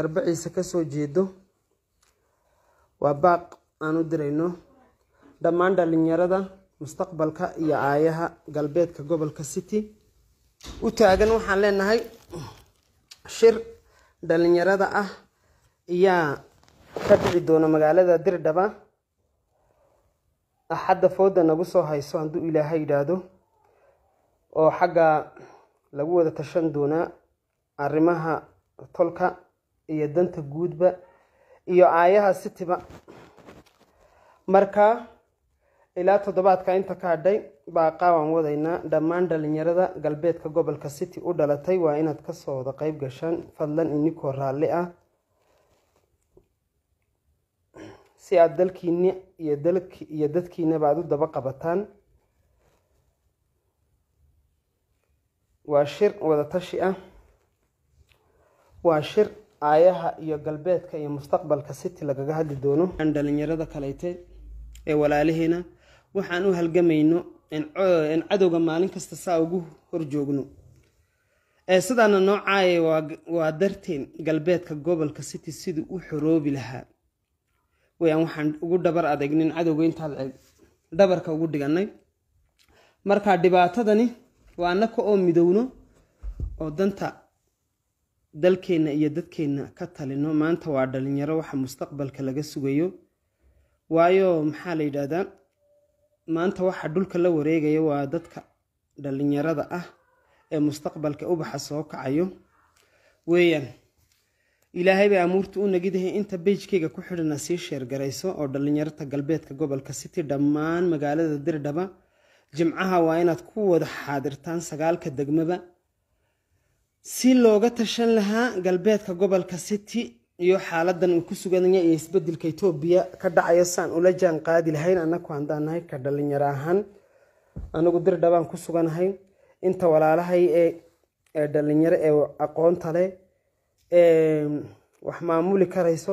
garbaciisa kasoo jeedo waa baaq aan u dirayno dhammaan dhalinyarada mustaqbalka iyo aayaha galbeedka gobolka city u taagan waxaan leenahay shir dhalinyarada ah ayaa ka dhici doona magaalada dirdhaba axadda fooda nagu soo hayso hadduu ilaahay yidhaahdo oo xagga lagu wada tashan doonaa arrimaha tolka iyo danta guudba iyo aayaha cityba marka ilaa toddobaadka inta ka hadhay baaqaa waan wadaynaa dhammaan dhalinyarada galbeedka gobolka city u dhalatay waa inaad kasoo wada qeyb gashaan fadlan inikoo raalli ah si aada dalkiini iyo dalk iyo dadkiinaba aada u daba qabataan waa shir wadatashi ah waa shir aayaha iyo galbeedka iyo mustaqbalka city lagaga hadli doono dhalinyarada kaleyte ee walaalaheena waxaan u halgamayno in cadowga maalin kasta saa ugu horjoogno ee sidaana noocaaya waa darteen galbeedka gobolka city siduu u xoroobi lahaa wayaan waxaan ugu dhabar adegnin cadowga intaad dhabarka ugu dhiganay marka dhibaatadani waa annaka oo midowno oo danta dalkeenna iyo dadkeenna ka talino maanta waa dhalinyaro waxa mustaqbalka laga sugayo waayo maxaa la yidhaahdaa maanta waxa dhulka la wareegaya waa dadka dhalinyarada ah ee mustaqbalka ubaxa soo kacayo weeyaan ilaahay bay amuurta u nagidahay inta beijkeyga ku xidhana sii sheergarayso oo dhalinyarta galbeedka gobolka city dhammaan magaalada dirdhaba jimcaha waa inaad ku wada xaadirtaan sagaalka degmaba si looga tashan lahaa galbeedka gobolka city iyo xaaladan uu ku suganya iyo isbedelka etoobiya ka dhacayo saan ula jaan qaadi lahayn anaku handaan nahay ka dhalinyaro ahaan anigu dirdhabaan ku suganahay inta walaalahay ee dhalinyaro ee aqoonta leh wax maamuli karayso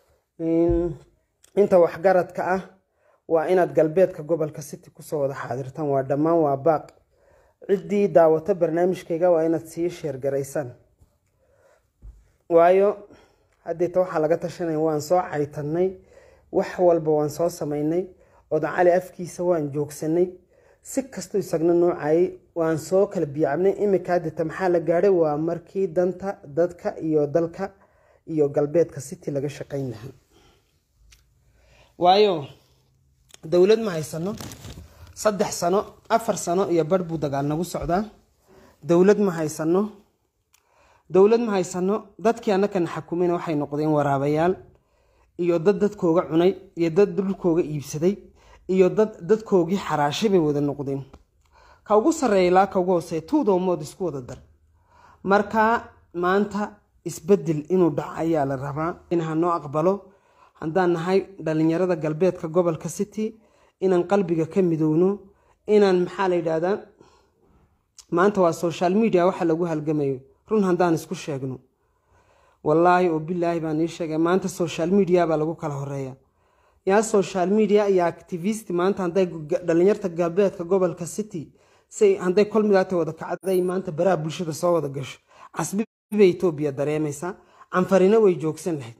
inta waxgaradka ah waa inaad galbeedka gobolka city kusoo wada xaadirtaan waa dhammaan waa baaq ciddii daawato barnaamijkayga waa inaad sii sheergaraysaan waayo haddeeta waxaa laga tashanaya waan soo caytanay wax walba waan soo samaynay odacali afkiisa waan joogsanay si kastoo isagna noocayay waan soo kala biyacabnay imika haddeeta maxaa la gaadhay waa markii danta dadka iyo dalka iyo galbeedka city laga shaqayn lahaa waayo dowlad ma haysano saddex sano afar sano iyo barh buu dagaal nagu socdaa dowlad ma haysano dowlad ma haysano dadkii annakana xakumayna waxay noqdeen waraabayaal iyo dad dadkooga cunay iyo dad dhulkooga iibsaday iyo dad dadkoogii xaraashay bay wada noqdeen ka ugu sarreeya ilaa ka ugu hooseeya tuudoomood isku wada dar marka maanta isbedel inuu dhaco ayaa la rabaa in hanoo aqbalo haddaan nahay dhalinyarada galbeedka gobolka city inaan qalbiga ka midowno inaan maxaa la yidhaahdaa maanta waa social media waxa lagu halgamayo run haddaan isku sheegno wallaahi oo bilaahi baan ii sheegay maanta social media baa lagu kala horeeya yaa social media iyo activist maanta hadday dhalinyarta galbeedka gobolka city say hadday kol midaata wada kacday maanta baraha bulshada soo wada gasho casbi bay etoobiya dareemaysaa canfarina way joogsan lahayd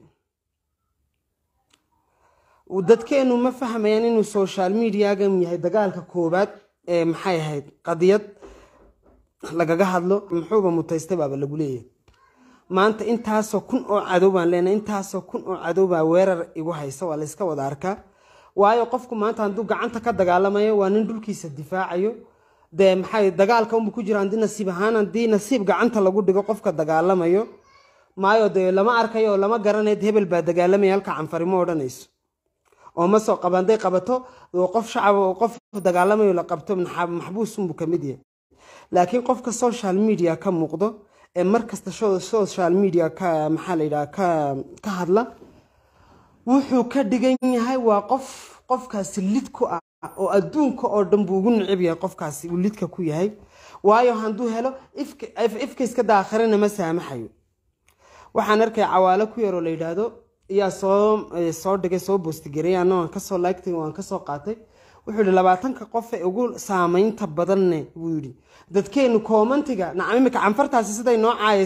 dadkeenu ma fahmayaan inuu social mediagan yahay dagaalka koowaad ee maxay ahayd qadiyad lagaga hadlo muxuuba mutaystay baaba lagu leeyahay maanta intaasoo kun oo cadow baan leenahay intaasoo kun oo cadow baa weerar igu haysa waa layska wada arkaa waayo qofku maanta hadduu gacanta ka dagaalamayo waa nin dhulkiisa difaacayo dee maxay dagaalka unbu ku jira haddii nasiib ahaan haddii nasiib gacanta lagu dhigo qofka dagaalamayo maayo dee lama arkayo oo lama garanayd hebel baa dagaalamaya halka canfari ma odhanayso oo ma soo qaba hadday qabato qof shacab oo qof dagaalamayo la qabto maxbuusunbu ka mid yahay laakiin qofka social media ka muuqdo ee markasta social media ka maxaa la yidhaha ka ka hadla wuxuu ka dhigan yahay waa qof qofkaasi lid ku ah oo adduunka oo dhan buu ugu nicib yahay qofkaasi uu lidka ku yahay waayo hadduu helo ifka iska daakhirana ma saamaxayo waxaan arkay cawaalo ku yaroo la yidhaahdo ayaa soo soo dhigay soo boostigaray ana waan kasoo laagtay waan kasoo qaatay wuxuu yihi labaatanka qof ee ugu saameynta badanne wuu yidhi dadkeenu koomantiga nacam imika canfartaasi siday noo caayayso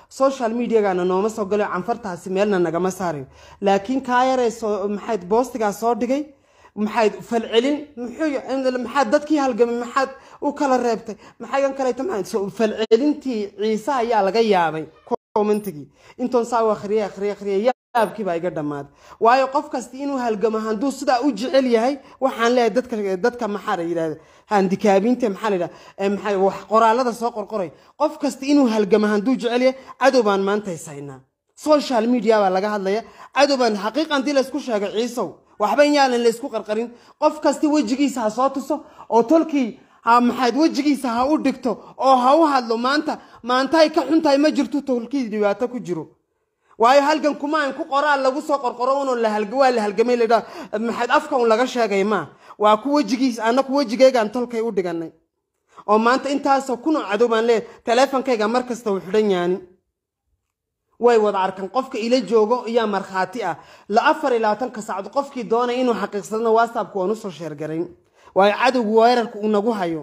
social mediagana nooma soo galayo canfartaasi meelna nagama saarin laakiin kaa yaree soo maxayd boostigaa soo dhigay maxayd falcelin muxuu maxaad dadkii halgamay maxaad u kala reebtay maxayan kaleeto maxayd falcelintii ciise ayaa laga yaabay commentigii intoon saa u akhriyay akhriyay akhriyay yaabkii baa iga dhammaaday waayo qof kasta inuu halgamo hadduu sidaa u jecel yahay waxaan leeyahay dadka dadka maxaa la yidhahda handikaabiinta maxaa la yidhahda maxaa wax qoraalada soo qorqoray qof kasta inuu halgamo hadduu jecel yahay cadow baan maanta haysaynaa social media baa laga hadlaya cadow baan xaqiiqan dii laysku sheegay ciisow waxba in yaalan laysku qarqarin qof kasta wejigiisa ha soo tuso oo tolkii ha maxayd wejigiisa ha u dhigto oo ha u hadlo maanta maantaay ka xuntahay ma jirto tolkii dhibaato ku jiro waayo halgan kumaan ku qoraal lagu soo qorqoro un waa la halgamay ladhaa maxayd afka un laga sheegay maa waa ku wejigiisa annaku wejigaygaan tolkay u dhiganay oo maanta intaasoo kunoo cadow baan leeyahay taleefonkayga mar kasta uu xidhan yaani way wada arkan qofka ila joogo iyaa markhaati ah la afar iyo labaatanka saacad qofkii doonay inuu xaqiiqsadana whatsappka waan usoo sheergarayn waayo cadowgu weerarka uu nagu hayo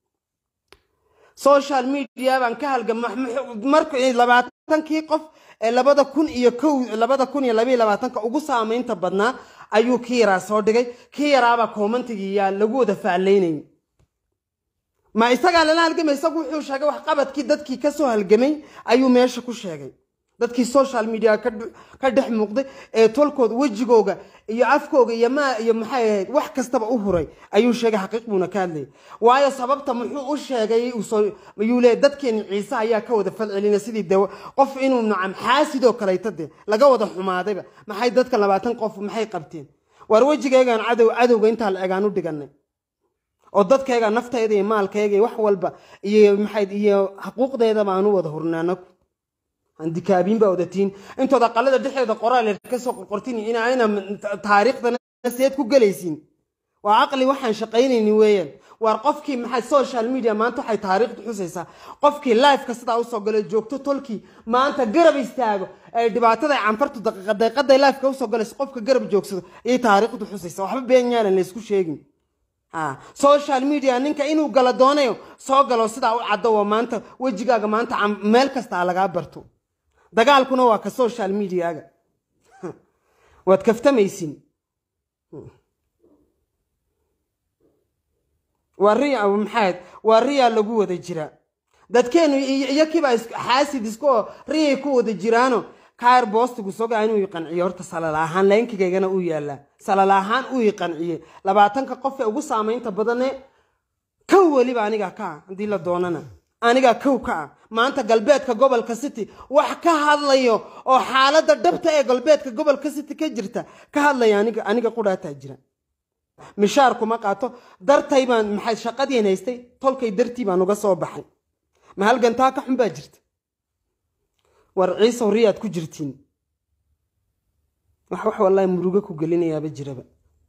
social media baan ka halgama marka labaatankii qof ee labada kun iyo kow labada kun iyo labaiyo labaatanka ugu saamaynta badnaa ayuu kii yaraa soo dhigay kii yaraabaa commentigii yaa lagu wada faalaynayay ma isagaa lala halgamay isagu wuxuu sheegay waxqabadkii dadkii kasoo halgamay ayuu meesha ku sheegay dadkii social media ka dhex muuqday ee tolkooda wejigooga iyo afkooga iyo ma iyo maxay ahayd wax kastaba u huray ayuu sheegay xaqiiq buuna ka hadlayay waayo sababta muxuu u sheegay ayuu leeyahy dadkeeni ciise ayaa ka wada falcelina sidii de qof inuu nacam xaasidoo kaleyta de laga wada xumaadayba maxay dadka labaatan qof maxay qabteen waar wejigaygaan cadow cadowga intaa la egaan u dhiganay oo dadkayga naftayda iyo maalkayga iyo wax walba iyo maxay iyo xuquuqdeeda baanu wada hurnaanaku handikaabiin baa wadatiin intood aqalada dhexdeeda qoraal kasoo qorqortin inayna taariikhdana seed ku gelaysiin waa caqli waxaan shaqaynayni weeyaan waar qofkii maxay social media maanta waxay taariikhdu xusaysaa qofkii lifeka sidaa usoo galay joogto tolkii maanta garab istaago ay dhibaatada canfartu daqiiqaday lifeka usoo galayso qofka garab joogsado ayay taariikhdu xusaysaa waxba been yaalan laysku sheegin social media ninka inuu galo doonayo soo galo sidaa u caddowo maanta wejigaaga maanta meel kastaa lagaa barto dagaalkuna waa ka social mediaga waad kaftamaysin waa riya maxaad waa riyaa lagu wada jiraa dadkeenu iyokiibaa xaasid isku oo riyay ku wada jiraano kaar boostigu sogaa inuu iqanciyo horta salal ahaan laynkigaygana uu yaallaa salal ahaan uu iqanciye labaatanka qof ee ugu saamaynta badane kow weliba anigaa ka ah haddii la doonana anigaa kow ka ah maanta galbeedka gobolka city wax ka hadlayo oo xaaladda dhabta ee galbeedka gobolka city ka jirta ka hadlaya aniga aniga qudhaataa jira mishaar kuma qaato dartay baan maxay shaqadiin haystay tolkay dartii baan uga soo baxay ma halgantaa ka xun baa jirta war ciisow riyaad ku jirtiin wax wax wallaahi murugo ku gelinayaaba jiraba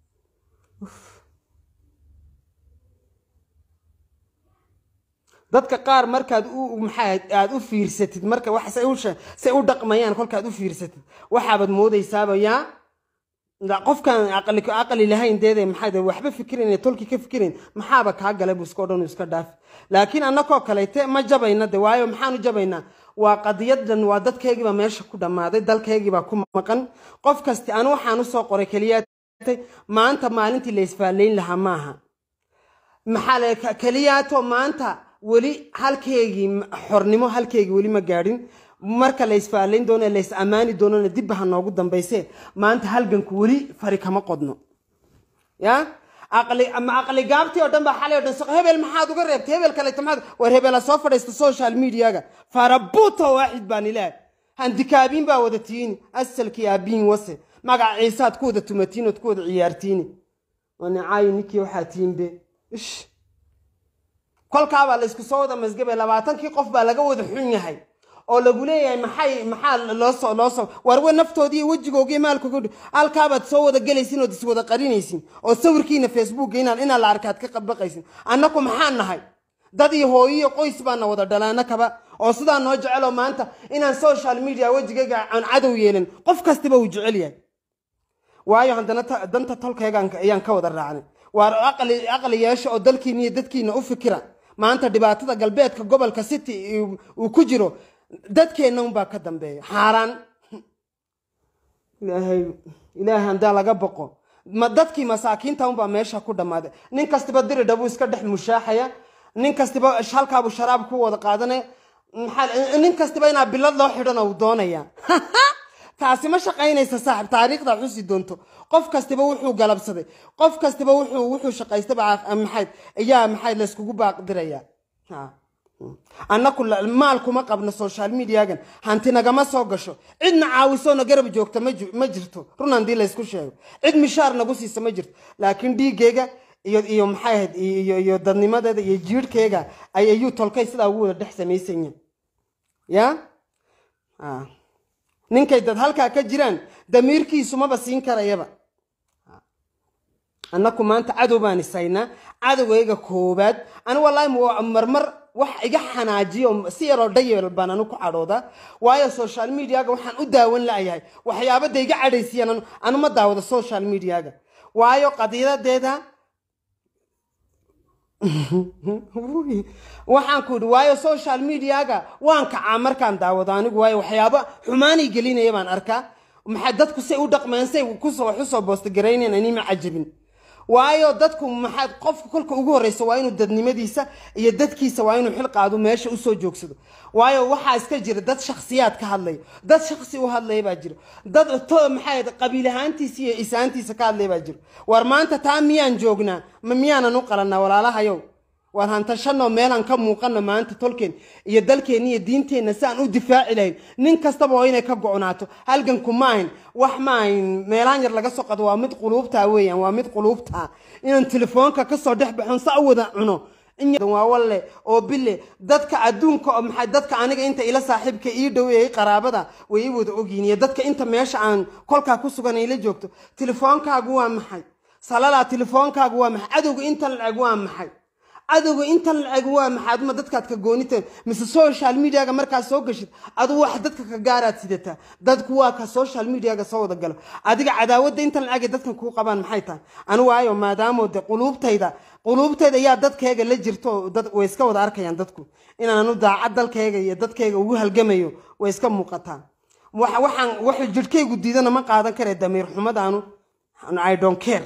dadka qaar markaad u maxaa aad u fiirsatid marka wax say u say u dhaqmayaan kolkaad u fiirsatid waxaabaad moodaysaaba yaa qofkan aqli aqli lahayn deede maxaa waxba fikirayn tolki ka fikirayn maxaaba kaa galay buu iska odhan iska dhaafi laakiin annakoo kaleyte ma jabayna de waayo maxaanu jabaynaa waa qadiyadan waa dadkaygiibaa meesha ku dhammaaday dalkaygiibaa ku maqan qof kasti anu waxaan usoo qoray keliyaatay maanta maalintii la isfaalayn lahaa maaha maxaa keliyaato maanta weli halkeygii xornimo halkeygii weli ma gaadhin marka la isfaalayn doono la is ammaani doonona dibba ha noogu dambayse maanta halganku weli fari kama qodno ya aqli ama aqli gaabtii oo dhan baa xalay o dhan soq hebel maxaad uga reebtay hebel kaleeto maxaad war hebela soo fadhiista social mediaga farabuuto waaxid baan ilaah handikaabiin baa wada tiini asalkii aabiin wase magaca ciisaad ku wada tumatiin ood ku wada ciyaartiini wanicaayi ninkii waxaa tiinbe ish kolkaabaa la isku soo wada masgabay labaatankii qof baa laga wada xun yahay oo lagu leeyahay maxay maxaa loosoo loosoo warwe naftoodii iyo wejigooga iyo maalkooga halkaabaad soo wada gelaysin ood iswada qarinaysin oo sawirkiina facebooka inaan inaan la arkaad ka qabaqaysin annaku maxaan nahay dad iyo hooyo iyo qoys baana wada dhalaana kaba oo sidaa noo jeceloo maanta inaan social media wejigayga aan cadow yeelin qof kastiba uu jecel yahay waayo haddana danta tolkayga ayaan ka wada raacnay waar aqli aqli yeesho oo dalkiina iyo dadkiina u fikira maanta dhibaatada galbeedka gobolka city uu ku jiro dadkeenna unbaa ka dambeeya xaaraan ilaahay ilaahay handaa laga boqo ma dadkii masaakiinta unbaa meesha ku dhammaaday nin kastiba diridha buu iska dhex mushaaxaya nin kastiba halkaabuu sharaab ku wada qaadanaya maxaa nin kastiba inaa bilad loo xidhana uu doonaya taasi ma shaqaynaysa saaxib taariikhda xusi doonto qof kastiba wuxuu galabsaday qof kastiba wuxuu wuxuu shaqaystaba maxayd ayaa maxayd layskugu baaqdiraya annaku maal kuma qabno social mediagan hanti nagama soo gasho cidna caawisoona garab joogta ma jirto run handii laysku sheego cid mishaar nagu siisa ma jirto laakiin dhiiggeega iyo iyo maxay ahayd iyo iyo dadnimadeeda iyo jiirhkeega ay ayuu tolkay sidaa ugu wada dhex samaysanya ya ninkay dad halkaa ka jiraan damiirkiisu maba siin karayaba annaku maanta cadow baan isaynaa cadowgayga koobaad ani wallaahi marmar wax iga xanaajiyo si yaroo dhayel baan anu ku cadhoodaa waayo social mediaga waxaan u daawan la'yahay waxyaabada iga cadhaysiyaan anu ma daawado social mediaga waayo qadiidadeeda waxaan ku idhi waayo social mediaga waan kacaa markaan daawado anigu waayo waxyaaba xumaanay gelinaya baan arkaa maxay dadku say u dhaqmeen say kusoo wax usoo boostagarayneen anima cajabin waayo dadku maxaad qofka kolka ugu horeysa waa inuu dadnimadiisa iyo dadkiisa waa inuu xil qaado meesha usoo joogsado waayo waxaa iska jira dad shakhsiyaad ka hadlaya dad shakhsi u hadlaya baa jira dad maxay qabiil ahaantiisa iyo isaantiisa ka hadlaya baa jira war maanta taa miyaan joognaa ma miyaanan u qalanaa walaalahayow waan hantashanoo meelaan ka muuqana maanta tolkeen iyo dalkeenna iyo diinteenna si aan u difaaci lahayn nin kastaba oo inay ka go'naato halganku ma ahayn wax ma ahayn meelaan yar laga soo qado waa mid quluubtaa weeyaan waa mid quluubtaa inaan telefoonka kasoo dhex baxon sa u wada cuno waa walle oo bille dadka adduunka oo maxay dadka aniga inta ila saaxiibka ii dhoweeyay qaraabada way ii wada ogyihin iyo dadka inta meesha aan kolkaa ku sugan ila joogto telefoonkaagu waa maxay salalaa telefoonkaagu waa maxay cadowga inta lacag waa maxay cadowga intan lacag waa maxay aduma dadkaad ka gooniteen mise social mediaga markaad soo gashid adu wax dadka ka gaaraad sidataa dadku waa ka social mediaga soo wada galo adiga cadaawadda intan lacag ee dadkan kuu qabaan maxay tahay anu waayo maadaamoo de quluubtayda quluubtayda yaa dadkayga la jirto dad way iska wada arkayaan dadku inaan anu daacad dalkayga iyo dadkayga ugu halgamayo way iska muuqataa waxaan wuxuu jidhkaygu diidana ma qaadan karee damiir xumadaanu i don't care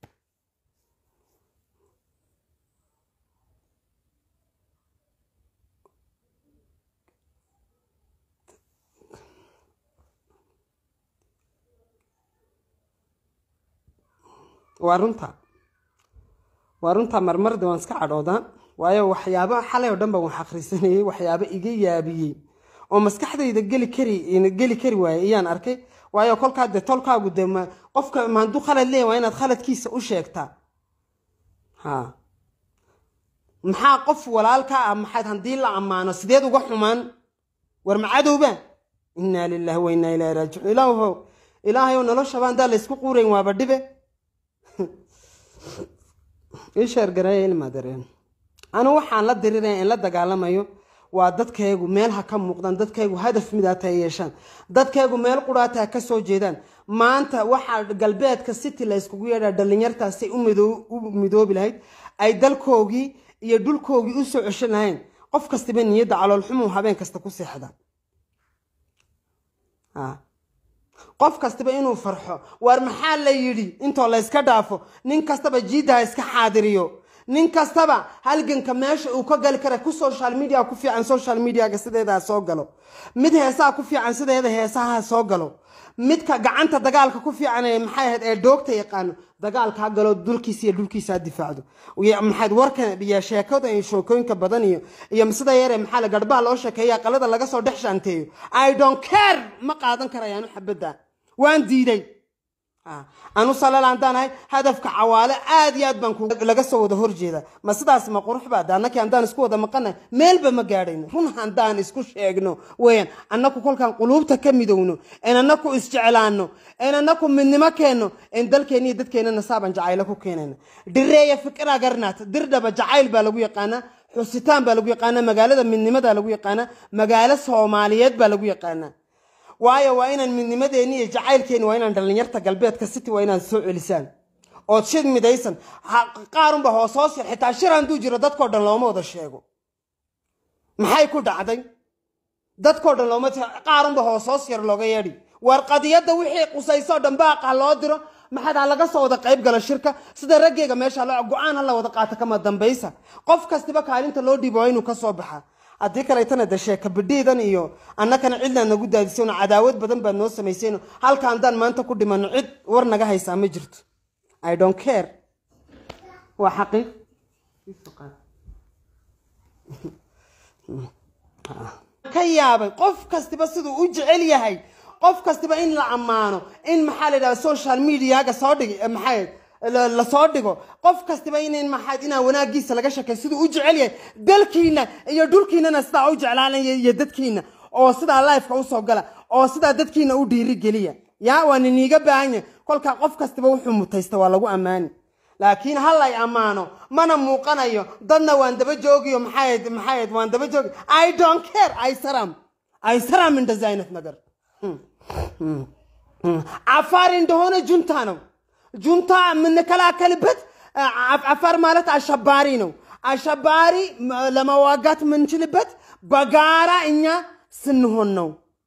waa runta waa runta marmardi waan iska cadhoodaa waayo waxyaaba xalay oo dhan ba wax akhrisanayay waxyaaba iga yaabiyey oo maskaxdayda geli kari geli kari waayey iyaan arkay waayo kolkaa dee tolkaagu de ma qofka hadduu khalad leeya waa inaad khaladkiisa u sheegtaa ha maxaa qof walaalkaa ah maxayd haddii la ammaano sideed uga xumaan war ma cadowba innaa lilahi wa innaa ilaahi raajicuun ilaahow ilaahayow noloshaba haddaa laysku quurayn waaba dhibe isheergareeilmadareen anu waxaan la diriraya in la dagaalamayo waa dadkaygu meel ha ka muuqdaan dadkaygu hadaf midaata ay yeeshaan dadkaygu meel quraata ha ka soo jeedaan maanta waxaa galbeedka city la yskugu yeedhaa dhallinyartaasay u midoobi lahayd ay dalkoogii iyo dhulkoogii u soo ceshan lahayn qof kastaba niyadda caloolxumuu habeen kasta ku seexda qof kastaba inuu farxo waar maxaa la yidhi intoo layska dhaafo nin kastaba jiidda ha iska xaadiriyo nin kastaba halganka meesha uu ka gali kara ku social media ku fiican social mediaga sideeda ha soo galo mid heesaha ku fiican sideeda heesaha ha soo galo midka gacanta dagaalka ku fiican ee maxay ahayd ee doogta yaqaano dagaalka ha galo dulkiisa iyo dhulkiisa ha difaacdo maxayd warkan iyo sheekada iyo shookooyinka badan iyo iyo sida yaree maxaa la garbaha loo sheekeeya aqalada laga soo dhex shaanteeyo i don't care ma qaadan karayaanu xabadda waan diiday anu salal haddaan ahay hadafka cawaale aad iyo aad baan laga soo wada horjeeda ma sidaas ma qurux baa de annakii haddaan isku wada maqanay meelba ma gaadhayno run haddaan isku sheegno weeyaan annaku kolkaan quluubta ka midowno en annaku isjeclaano en annaku midnimo keenno en dalkeenna iyo dadkeennana saaban jacaylo ku keenayna dhireeya fikira garnaat dirdhaba jacayl baa lagu yaqaanaa xusitaan baa lagu yaqaanaa magaalada midnimadaa lagu yaqaanaa magaalo soomaaliyeed baa lagu yaqaanaa waayo waa inaan midnimadeenni iyo jacaylkeenni waa inaan dhallinyarta galbeedka city waa inaad soo celisaan ood shid midaysan qaarunba hoos hoos xitaa shir handuu jiro dadkao dhan looma wada sheego maxay ku dhacday dadkoo dhan looma qaarunba hoosoos yar looga yeedhi war qadiyadda wixii qusaysoo dhan baaqa loo diro maxadaa laga soo wada qayb gala shirka sida raggeyga meesha loo go-aan ha la wada qaato kama dambaysa qof kastiba kaalinta loo dhiibo waa inuu kasoo baxaa haddii kaleetana de sheeka bidhiidan iyo annakana cidnaa nagu daadisayno cadaawad badan baad noo samaysayno halka haddaan maanta ku dhimano cid war naga haysaa ma jirto i don't care waa xaqiiq ka yaabay qof kastiba siduu u jecel yahay qof kastiba in la ammaano in maxaa la yidhahda social mediaga soo dhig maxay la soo dhigo qof kastiba in maxaad inaa wanaagiisa laga shakay siduu u jecel yahay dalkiina iyo dhulkiinana sidaa u jeclaanaya iyo dadkiina oo sidaa lifeka usoo gala oo sidaa dadkiina u dhiirigeliya yaa waa niniiga baahan yahay kolkaa qof kastiba wuxuu mutaysta waa lagu ammaani laakiin hallay ammaano mana muuqanayo dadna waan daba joogiyo maxayd maxayd waan daba joogi i don't care aysaram aysaram in designat nagar አፋር እንደሆነ ጁንታ ነው። ጁንታ የምንከላከልበት አፋር ማለት አሸባሪ ነው። አሸባሪ ለመዋጋት የምንችልበት በጋራ እኛ ስንሆን ነው።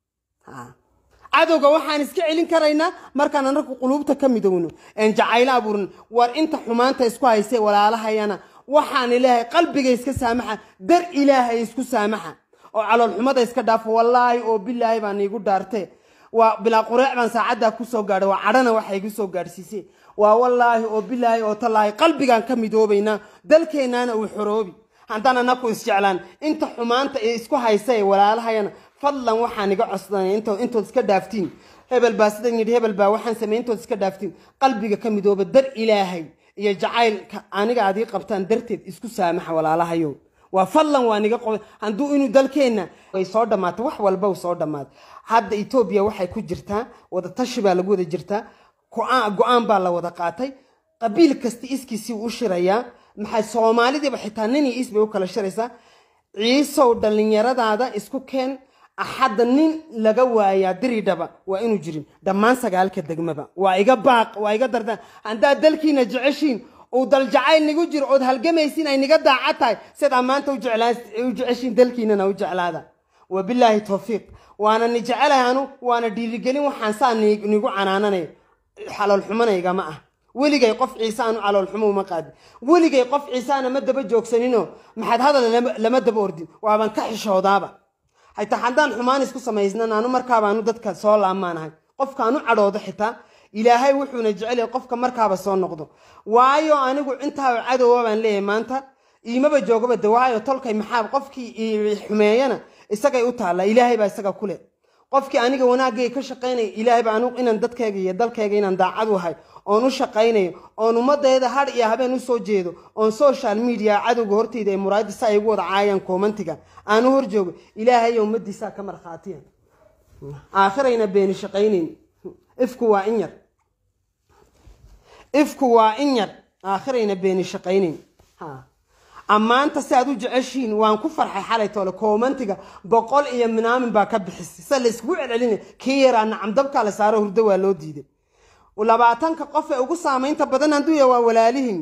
cadowga waxaan iska celin karaynaa markaan anarku quluubta ka midowno een jacaylo abuurin war inta xumaanta isku haysay walaalahayana waxaan ilaahay qalbiga iska saamaxa dar ilaahay isku saamaxa oo caloolxumada iska dhaafo wallaahi oo bilaahi baan iigu dhaartee waa bilaa qureec baan saacaddaa kusoo gaadhay waa cadhana waxa igu soo gaadhsiisay waa wallaahi oo bilaahi oo tallaahi qalbigaan ka midoobaynaa dalkeennaana uu xoroobi haddaan anaku isjeclaan inta xumaanta ee isku haysa ee walaalahayana fadlan waxaan iga codsanaya intood iska dhaaftiin hebel baa sidan yidhi hebel baa waxaan samey intood iska dhaaftiin qalbiga ka midooba dar ilaahay iyo jacaylka aniga aad ii qabtaan darteed isku saamaxa walaalahayow waa fadlan waa niga qob hadduu inuu dalkeenna way soo dhammaatay wax walba uu soo dhammaaday hadda etoobiya waxay ku jirtaa wada tashi baa lagu wada jirtaa go-aan baa la wada qaatay qabiil kasta iskiisii u shirayaa maxay soomaalidiiba xitaa nin iyo is bay u kala shiraysaa ciisow dhallinyaradaada isku keen axadda nin laga waayaa diridhaba waa inuu jirin dhammaan sagaalka degmaba waa iga baaq waa iga dardaan haddaad dalkiina jeceshiin uu daljacayl nigu jiro ood halgamaysiin ay niga daacad tahay sidaa maanta u jeceshiin dalkiinana u jeclaada wabilaahi towfiiq waana ni jecelahay anu waana dhiirigelin waxaan saa nigu canaananayo xaloolxumanayga ma ah weligay qof ciise aanu caloolxumo uma qaadin weligay qof ciiseana ma daba joogsaninoo maxaad hadal lama daba ordin waaban ka xishoodaaba xitaa haddaan xumaan isku samaysnan anu markaabaanu dadka soo laamaanahay qofkaanu cadhoodo xitaa ilaahay wuxuuna jecelyahay qofka markaaba soo noqdo waayo anigu intaa cadowa baan leeyahay maanta iimaba joogaba de waayo tolkay maxaa qofkii xumeeyana isagay u taalla ilaahay baa isaga kule qofkii aniga wanaagay ka shaqaynaya ilaahay baa anigu inaan dadkayga iyo dalkayga inaan daacad u ahay oon u shaqaynayo oon ummadayda hadh iyo habeen usoo jeedo oon social media cadowga horteyda ee muraayadda si ay ugu wada caayaan koomantiga aan u hor joogo ilaahay ummadiisaa ka markhaatiya aakhirayna beeni shaqaynayn ifku waa in yar ifku waa in yar aakhirayna beeni shaqaynayn ammaanta si aad u jeceshiin waan ku farxay xalay toole koomantiga boqol iyo minaamin baa ka bixisay sa la iskugu celcelinay kii yaraa nacamdabkaa la saaro hurdo waa loo diiday labaatanka qof ee ugu saamaynta badan hadduu ya waa walaalihin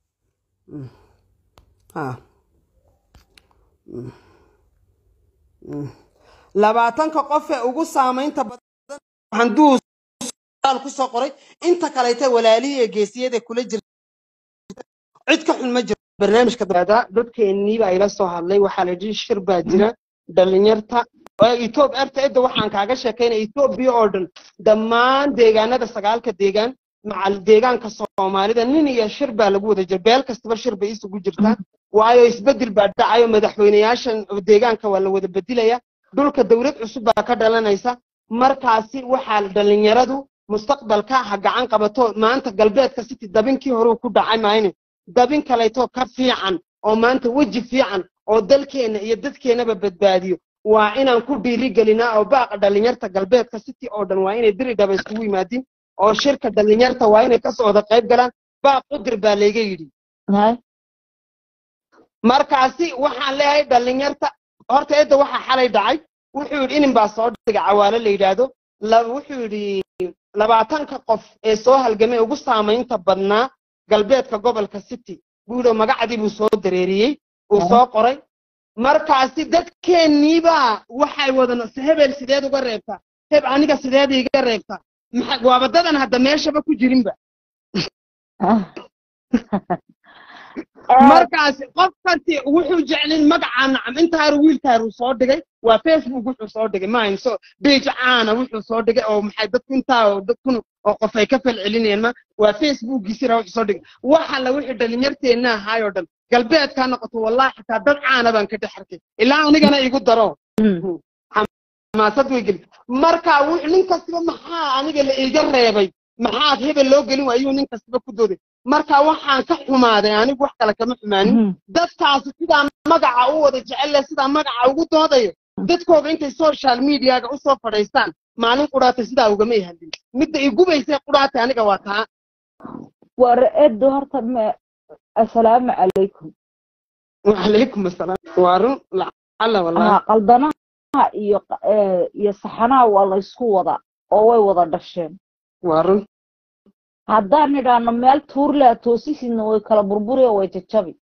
labaatanka qof ee ugu saamaynta badan handuu kusoo qoray inta kaleete walaalihii ee geesiyada kula jirta cid ka xun ma jiro barnaamijka dadkeennii baa ila soo hadlay waxaa la yidhi shir baa jira dhalinyarta etoob erta edda waxaan kaaga sheekaynaya etoobiya oo dhan dhammaan deegaanada sagaalka deegaan macal deegaanka soomaalida nin iyo shir baa lagu wada jira beel kastaba shir bay isugu jirtaa waayo isbedel baa dhacayo madaxweyneyaashan deegaanka waa la wada bedilaya dhulka dowlad cusub baa ka dhalanaysa markaasi waxaa dhalinyaradu mustaqbalka ha gacan qabato maanta galbeedka city dabinkii horeu ku dhacay mayne dabin kaleeto ka fiican oo maanta weji fiican oo dalkeenna iyo dadkeennaba badbaadiyo waa inaan ku dhiirigelinaa oo baaqa dhalinyarta galbeedka city oo dhan waa inay diri dhaba iskugu yimaadin oo shirka dhalinyarta waa inay kasoo wada qayb galaan baaq qudir baa layga yidhi markaasi waxaan leeyahay dhalinyarta horta edda waxaa xalay dhacay wuxuu yidhi inin baa soo dhigay cawaalo la yidhaahdo wuxuu yidhi labaatanka qof ee soo halgamay ugu saamaynta badnaa galbeedka gobolka city buu yidhi magacdii buu soo dareeriyey uu soo qoray markaasi dadkeenniiba waxay wadan hebel sideed uga reebtaa heb aniga sideed iga reebtaa maxa waaba dadan hadda meeshaba ku jirinba markaasi qof kasti wuxuu jeclin magacaa nacam intaaru wiilkaaru soo dhigay waa facebook wuxuu soo dhigay maahin so bage caana wuxuu soo dhigay oo maxay dadku intaa oo dadkun oo qof ay ka falcelinayeen ma waa facebookiisira wuxuu soo dhigay waxa la wixii dhalinyarteenna ahaayoo dhan galbeedkaa noqoto wallahi xitaa dad caana baan ka dhex arkay ilaa anigana igu daro xamaasad way geli marka wuxuu nin kastiba maxaa aniga la iga reebay maxaad hebel loo gelin waayuu nin kastiba ku dooday marka waxaan ka xumaaday anigu wax kale kama xumaanin dadkaasi sidaa magaca u wada jecelle sidaa magaca ugu doodayo dadkooda intay social mediaga usoo fadhaystaan maalin qudhaatay sidaa ugama ihadin midda igubaysay qudhaatay aniga waa taa wara edo horta ma assalaamu calaykum wacalaykum assalaam waa run lacala wallahi ha qaldanaha iyo iyo saxanaha waa la isku wada oo way wada dhasheen waa run haddaan idhaahno meel tuurlea toosisidna way kala burburi oo way jajabi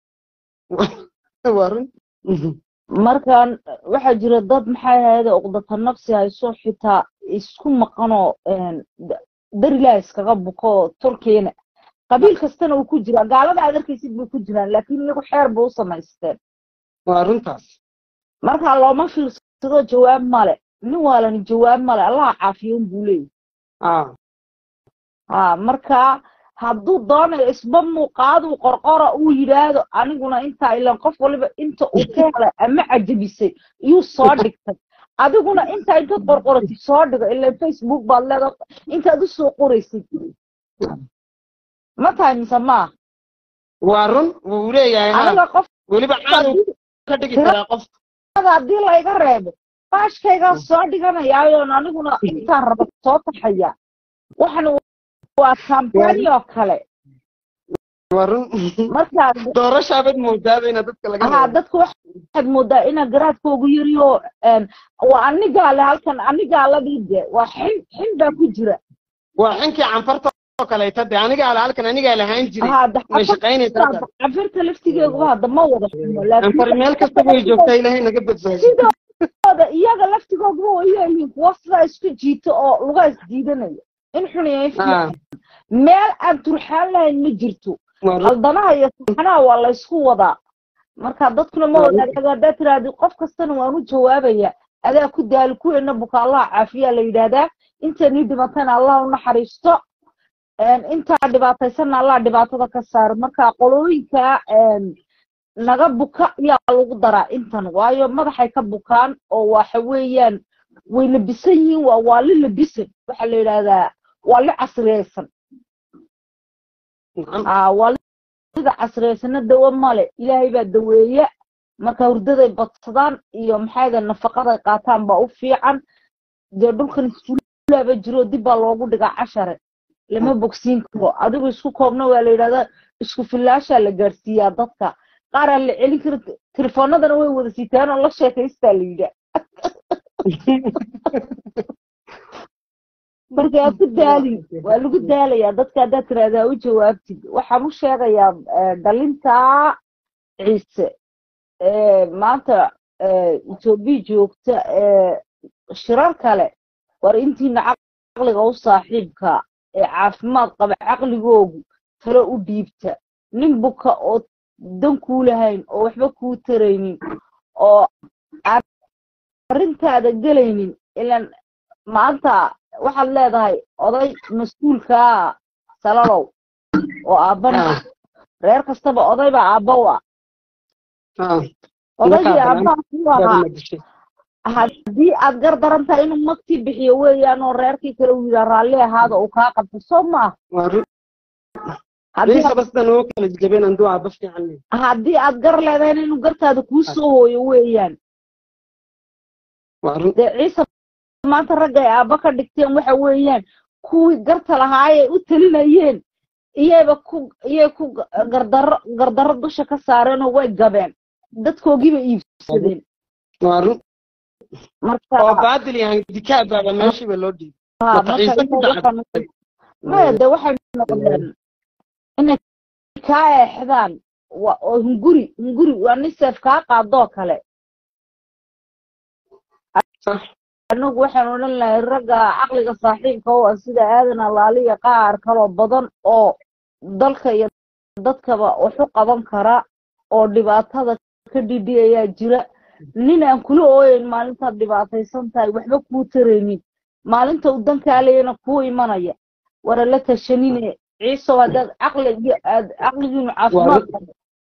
waa run markaan waxaa jira dad maxay ahayde uqdata nafsi hayso xitaa isku maqanoo darilaa iskaga buko turkiyana qabiil kastana uu ku jiraa gaalada aad arkaysid buu ku jiraan laakiin iyagu xeer bay u samaysteen waa runtaas markaa looma fiirsado jawaab male nin waalani jawaab male allaha caafiyo unbuu leeyahy ha marka hadduu doonayo isba muuqaaduu qorqora uu yidhaahdo aniguna intaa ilan qof waliba inta uu ka helay ama cajabisay iyuu soo dhigtay adiguna intaa intaad qorqoratid soo dhigo ilan facebook baad leeda intaad u soo qoraysid ma tahay mise maa waa run wuu leeyahay aniga qof weliba caanu ka dhigi karaa qof haddii layga reebo baashkaygaa soo dhiganayaayoon aniguna intaan raba soo taxaya waxan waa campani oo kale waa run markaa doorashaabaad moodaaba ina dadka laga ha dadku waxaad moodaa inaa garaadkoogu yariyo waa anigaale halkan anigaaladii de waa xin xin baa ku jira waa xinkii canfarta oo kaleeta de anigaale halkan anigaa lahaan jiray way shaqaynaysaa canfarta laftigeeguba hadda ma wada xumo canfar meel kasta way joogtaa ilaahay naga badbaadi sidooda iyaga laftigooguba way leeyihiin kuwa sidaa isku jiito oo lugaa isdiidanaya in xuniyay meel aan turxaan lahayn ma jirto qaldanaha iyo saxanaha waa la ysku wadaa marka dadkuna ma wadaag haddaa tiraahdi qof kastana waan u jawaabaya adaa ku daali kuweena buka allaha caafiyaa la yidhaahdaa intanii dhimatana allah u naxariisto intaa dhibaataysanna allah dhibaatada ka saaro marka qolooyinka naga buka yaa lagu daraa intan waayo madaxay ka bukaan oo waxa weeyaan way labisan yihiin waa waali labisan waxaa la yidhaahdaa waali casriyaysan waalida casriyaysana dawo male ilaahay baa daweeya marka hurdaday badsadaan iyo maxayda nafaqaday qaataan baa u fiican dee dhulkan iskuulaaba jiro dib baa loogu dhigaa cashare lama bogsiin karo adigu isku koobna waa la yidhahdaa isku fillaashaa la gaarsiiyaa dadka qaaraa la celin kara telefoonadana way wada sitaan oo la sheekaystaa la yidhaa marka waa ku daalin waa lagu daalayaa dadka haddaad tiraahdaa u jawaabtid waxaan u sheegayaa dhalintaa ciise maanta etoobiya joogta shirar kale war intiina caqliga u saaxiibka ee caafimaad qaba caqligoogu talo u dhiibta nin buka oo dan kuu lahayn oo waxba kuu taraynin oo aan arrintaada gelaynin ilan maanta waxaad leedahay oday mas-uulkaa salalow oo aabbana reer kastaba oday baa aabba u ah odaygii aabbaha ku ahaa haddii aad gar daran tahay inuu magtii bixiyo weeyaan oo reerkii kale uu yidhaa raalli ahaada uu kaa qabto soo maaha haddii aad gar leedahayna inuu gartaada kuu soo hooyo weeyaan dee ciise maanta ragga ay aabba ka dhigteen waxa weeyaan kuwii garta lahaayay u talinayeen iyayba ku iyay ku gardarro gardarro dusha ka saareenoo way gabeen dadkoogiiba iibsadeen maya de waxay noqdeen inay kaa eexdaan wa- oo hunguri hunguri waa nin seef kaa qaadoo kale sax anagu waxaan odhan lahay ragga caqliga saaxiibka oo ah sida aadan allaaliya qaar kaloo badan oo dalka iyo dadkaba wax u qaban kara oo dhibaatada ka dhidhi ayaa jira nin aan kula ooyeyn maalintaad dhibaataysan tahay waxba kuu taraynin maalinta uu dankaalayana kuu imanaya wara la tashanine ciisow haddaad caqligi aad caqligiinu caafimaad qabo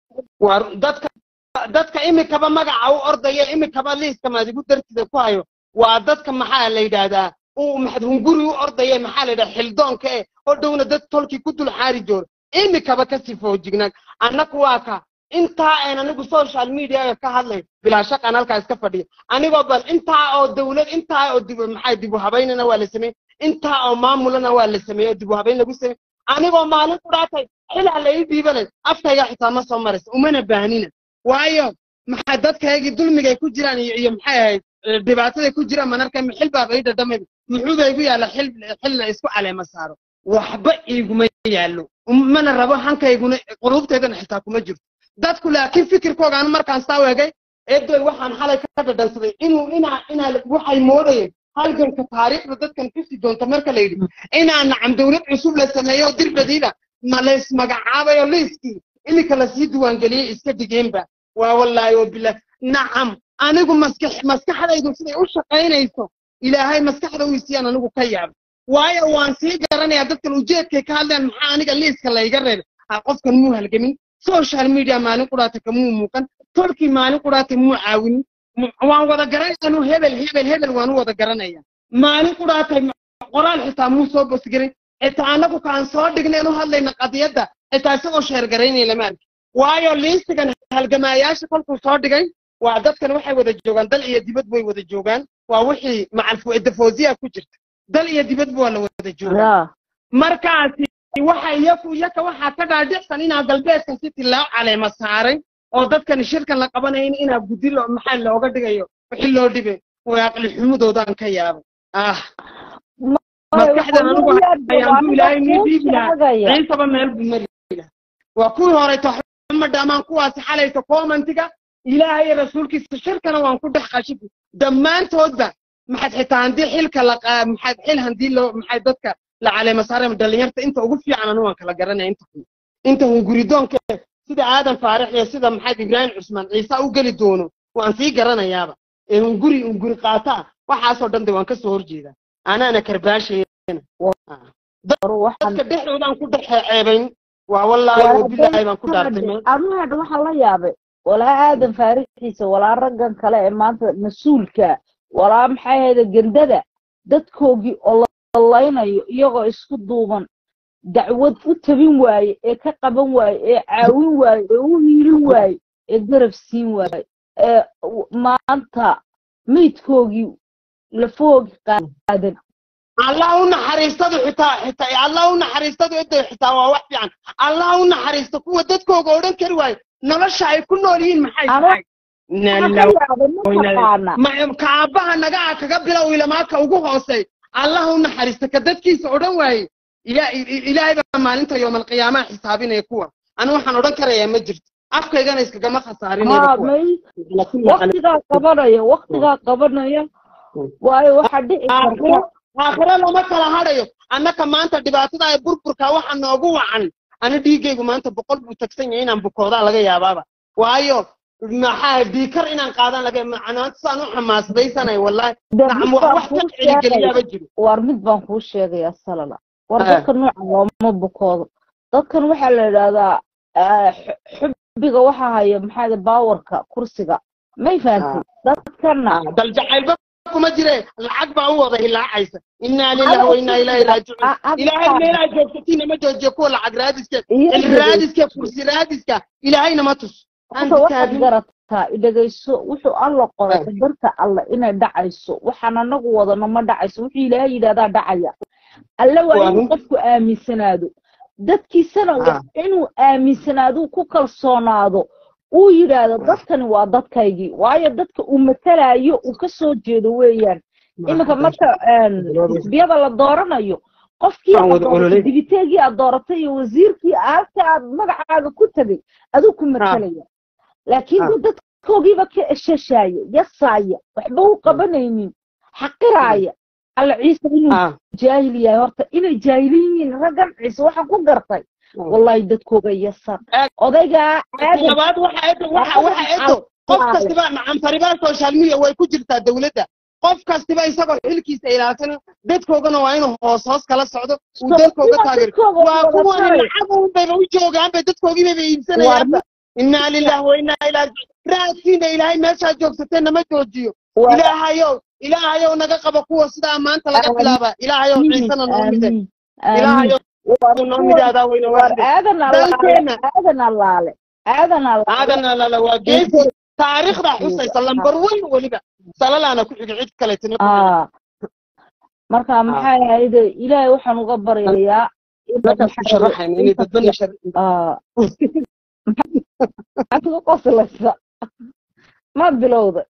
waa dadka dadka imikaba magaca u ordaya imikaba liiska maadigu dartida ku hayo waa dadka maxaa la yidhaahdaa uu maxad hunguri u ordaya maxaa la yidhaha xildoonka eh oo dhowna dad tolkii ku dul xaari jooro imikaba ka sii foojignaag annaku waa ka intaa aan anigu social media ka hadlay bilaa shaqan halkaa iska fadhiya anigoo bal intaa oo dawlad intaa oo dib maxaa dib u habaynana waa la sameeyey intaa oo maamulana waa la sameeyey oo dib u habayn lagu sameeyey anigoo maalin ku dhaatay xilaa la ii dhiibanay afkayga xitaa ma soo maraysa umana baahnina waayo maxaa dadkaygii dulmigay ku jiraan iyo iyo maxay ahayd eh, dhibaataday ku jiraan manarka xil baaba ii dhadhamay muxuuba igu yaalla xil xil la isku caleema saaro waxba iiguma yaallo Um- mana rabo hankayguna qulubteydana xitaa kuma jirto dadku laakiin fikirkooga anu markaan saa weegay eedoy waxaan xalay ka dhadhansaday inuu inaa inaa waxay moodayeen halganka taariikhda dadkan tusi doonta marka la yidhi inaa nacam dawlad cusub la sameeyo dirbadiida ma lays magacaabayo liiskii iminka lasii diiwaangeliyey iska digeenba waa wallaahi oo bilah nacam anigu maskax maskaxdaydu siday u shaqaynayso ilaahay maskaxda u isiiyaan anigu ka yaabo waayo waan sii garanayaa dadkan ujeedkay ka hadleen maxaa aniga liiska layga reebay Ah, qofkan muu halgamin social media maalin qudhaata kamuu muuqan tolkii maalin qudhaata muu caawinin Mu- waan wada garanayanu hebel hebel hebel waan u wada garanaya maalin qudhaatay qoraal xitaa muu soo bosgarin xitaa annagu kaan soo dhignay u hadlayna qadiyadda xitaa isagoo sheergaraynaya lama arki waayo liistigan halgamaayaasha kolkuu soo dhigay waa dadkan waxay wada joogaan dal iyo dibad way wada joogaan waa wixii macalfuedafoosiya ku jirta dal iyo dibadba waa la wada joogaa yaa markaasi waxa iyaku iyaka waxaa ka dhaadhicsan inaa galbeedkan si tilaa caleema saaray oo dadkan shirkan la qabanayn inaa gudi lo maxaa looga dhigayo wixii loo dhibay way aqli xumudoodaan ka yaabay ah maskaxdan anigu ayaan bu ilaahay nii dhiibi lahaa ciisaba meel buu mari lahaa waa kuwii horeyto ma dhamaan kuwaasi xalaysa commentiga ilaahay iyo rasuulkiisa shirkana waan ku dhex qashifi dhammaantoodba maxaad xitaa haddii xilka la qaa- maxaad xil haddii loo maxay dadka la caleema saaray dhalinyarta inta ugu fiican anu waan kala garanaya inta xun inta hunguridoonka sida aadan faarix iyo sida maxamed ibraahim cusmaan ciise u geli doono waan sii garanayaaba ee hunguri hunguri qaata ah waxaasoo dhan de waan kasoo horjeedaa anaana karbaashayana waxaan dadka dhexdoodaan ku dhex ceebayn waa wallaahi oo bilaahi baan ku dhaartay meel anu hadha waxaan la yaabay walaa aadan faarixiisa walaa raggan kale ee maanta mas-uulka walaa maxay ahayda gendada dadkoogii oo la laynayo iyagoo isku duuban dacwad u tabin waaye ee ka qaban waaye ee caawin waaye ee u hiilin waaye ee garab siin waaye ee w- maanta meydkoogii lafoogii qaadan allah u naxariistadu xitaa xitaa allah u naxariistadu eday xitaa waa wax fiican allah u naxariisto kuwa dadkooga odhan kari waayo nolosha ay ku nool yihiin maxay Ama- tahay Inna waxaan ka lillahi yaabay wa inna ilaihi- mataqaana Ma- kaabaha naga ah kaga bilow ilamaaka ugu hoosey allah u naxariista ka dadkiisa odhan waaye Ila- i- ilaahay baa maalinta yoomalqiyaamaha xisaabinaya kuwa anu waxaan odhan karayaa ma jirto afkaygana iskagama khasaarinayba haa kuwa may Ala kulli xaal. waktigaa qabanaya waktigaa qabanaya waayo waxaa dhici aakhiro karta aakhiro lama kala hadhayo annaka maanta dhibaatada ee burburka waxa noogu wacan ani dhiiggaygu maanta boqol buu tagsan yahay inaan bukoodaa laga yaabaaba waayo maxaa dhiikar inaan qaadan laga macnaanta saan u xamaasbaysanay wallahi de nacam mid wax baan wax kuu ka celigeliyaaba sheegaya jiro war mid baan kuu sheegaya salala war Ah. dadka noocan looma bukoodo dadkan waxaa la yidhahdaa ah, xu- xubbiga waxaa haya maxaa baawarka kursiga may fahantay dadkana Ah, dal jacaylba kuma jire lacag baa u wada hilaacaysa innaa lillahi wa innaa ilaahi raajicuun Ah, ah, ilaahay ah. meelaa joogsatiin nama joojiyo kuwa lacag raadiska Iyo il raadiska kursi raadiska ilaahayna ma tus aan Horta waxaad kitaabin garataa idhagayso wuxuu alla qoray Ah. qadarta alle inay dhacayso waxaan anagu wadano ma dhacayso wuxuu ilaahay yidhahdaa dhacaya alle waa Waa inuu run. qofku aaminsanaado dadkiisana waa Ah. inuu aaminsanaado ku kalsoonaado uu yidhaahdo dadkani waa dadkaygii waayo dadka uu matalayo uu ka soo jeedo weeyaan iminka marka een, xisbiyada la dooranayo qofkii Aan aad wada dooratay ololay. dibiteegii aad dooratay iyo wasiirkii aagta aad magacaaga ku tegay aduu ku matalaya laakiin Ah. dad dadkoogiiba ka eshashaaya yasaaya waxba u qabanaynin xaqiraaya alla ciise inuu ah jaahil yahay horta inay jaahilin yihiin raggan ciise waxaan ku gartay wallahi dadkooga yasan Aad- odaygaa aadan labaad waxa edo waxa waxa edo qof kastiba macanfaribaa social media way ku jirtaa dawladda qof kastiba isagoo xilkiisa ilaalsan dadkoogana waa inuu hoos hoos kala socdo uu dadkooga taageero waa kuwan lacag unbayba u joogaan bay dadkoogiibaba iibsanayaanba innaa lillahi wa innaa ilaa raadkiina ilaahay meeshaa joogsateen nama joojiyo ilaahayow ilaahayow naga qaba kuwa sidaa maanta laga Amiin. bilaaba ilaahayow ciisana noo mide amiin ilaahayow noo mide adaa weyne war waa aadan allaale dalkeena aadan allaale aadan allaale aadan alala waa geesi taariikhda xusaysa lambar weyn weliba salalaana ku xiga cid kaleetina ku xiga Ah. marka maxay ahayd ilaahay waxaan uga baryayaa inuu markaas ku maxay sharaxayna inay dadbana shar Ah. maxaad uga qoslaysa ma bilowda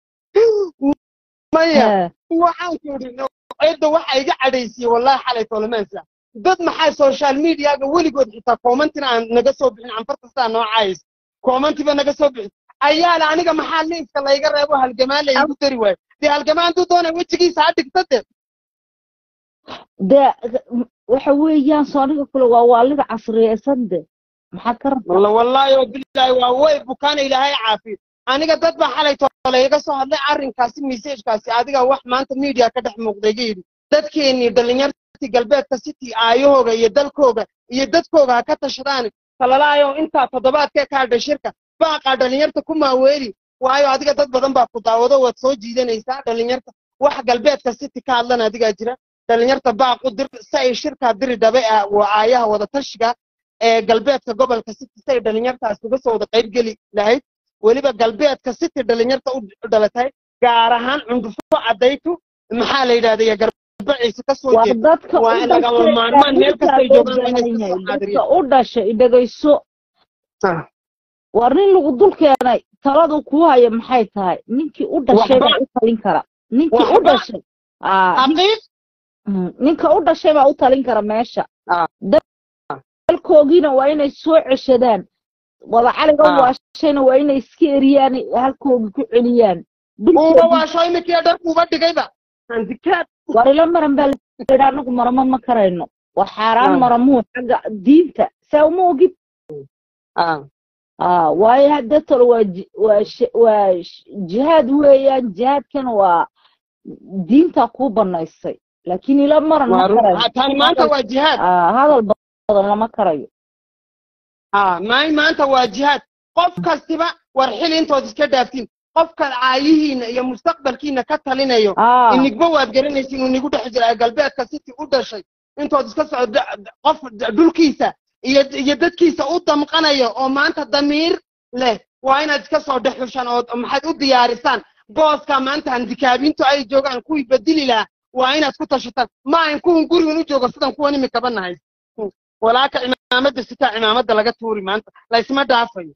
maya Eh, waxaan ku idhi cidda waxa iga cadhaysiyey wallahi xalay tolamaansa dad maxaa social mediaga weligood xitaa commentina aan naga soo bixin canfarta sidaa noo caayis commentiba naga soo bixin ayaa le aniga maxaa liiska layga reebo halgamaan la igu dari waayo dee halgamaan hadduu doonay wejigiisa ha dhigta de dee waxa weeyaan sooniga kule waa waalida casriyeysan de maxaad ka rabtaa walla wallaahi oo bilaahi waa way bukaana ilaahay caafiyo aniga dad baa xalay tole iga soo hadlay arrinkaasi messagekaasi adiga wax maanta media ka dhex muuqda iga yidhi dadkeennii dhallinyartii galbeedka city aayahooga iyo dalkooga iyo dadkooga ha ka tashadaan talalaayo intaa toddobaadkee ka hadhay shirka baaqaa dhallinyarta ku maaweeli waayo adiga dad badan baa ku daawado waad soo jiidanaysaa dhallinyarta wax galbeedka city ka hadlan adigaa jira dhallinyarta baaq u dir si ay shirkaa diri dhabe ah waa aayaha wada tashiga ee galbeedka gobolka city si ay dhallinyartaas uga soo wada qayb geli lahayd weliba galbeedka city dhallinyarta u dhalatay gaar ahaan cundufo caddaytu maxaa la yidhahda iyo garbaciisa ka soo war jeeda dadka waa u in lagama dhashay maarmaan meel kastay loo joogaan waa inay baahan iska yahay soo dadka xaadiriyaan u dhashay dhegayso war nin lagu dul keenay taladu kuu haya maxay tahay ninkii u dhashay baa waxba u talin kara ninkii u waxba dhashay Aa, nin- xaqiiq mm, ninka u dhashay baa u talin kara meesha Ah. dalkoogiina waa inay soo ceshadaan wada caliga Ah. waashayna waa inay iska eriyaan halkoogii ku celiyaan uuba dhulkoogii waasho iminkii dharkuuba dhigayba handikaad war ila maran baa layidhi anagu maramo ma karayno waa xaaraan Ah. maramuu xagga diinta saa uma ogid Ah, waayo hadda tolo waa ji- waa sh- waa sh- jihaad weeyaan jihaadkana waa diinta kuu banaysay laakiin ila maran ma waa run karayo Ha, tani maanta waa jihaad Ah, hadal badan lama karayo Ah, maay maanta waa jihaad qof kastiba war xil intood iska dhaaftiin qofka caayihiina iyo mustaqbalkiina ka talinayo Ah, inigba waad garanaysa inuu nigu dhex jira galbeedka city u dhashay intood iska socdo qof dhulkiisa iyo iyo dadkiisa u damqanayo oo maanta damiir leh waa inaad iska soo dhex xushaan oo maxaad u diyaarisaan booska maanta handikaabintu ay joogaan kuwii bedeli lahaa waa inaad ku tashataan ma ahan kuwan gurigan u jooga sidan kuwan imikaba nahay walaaka cimaamada sitaa cimaamada laga tuuri maanta laysma dhaafayo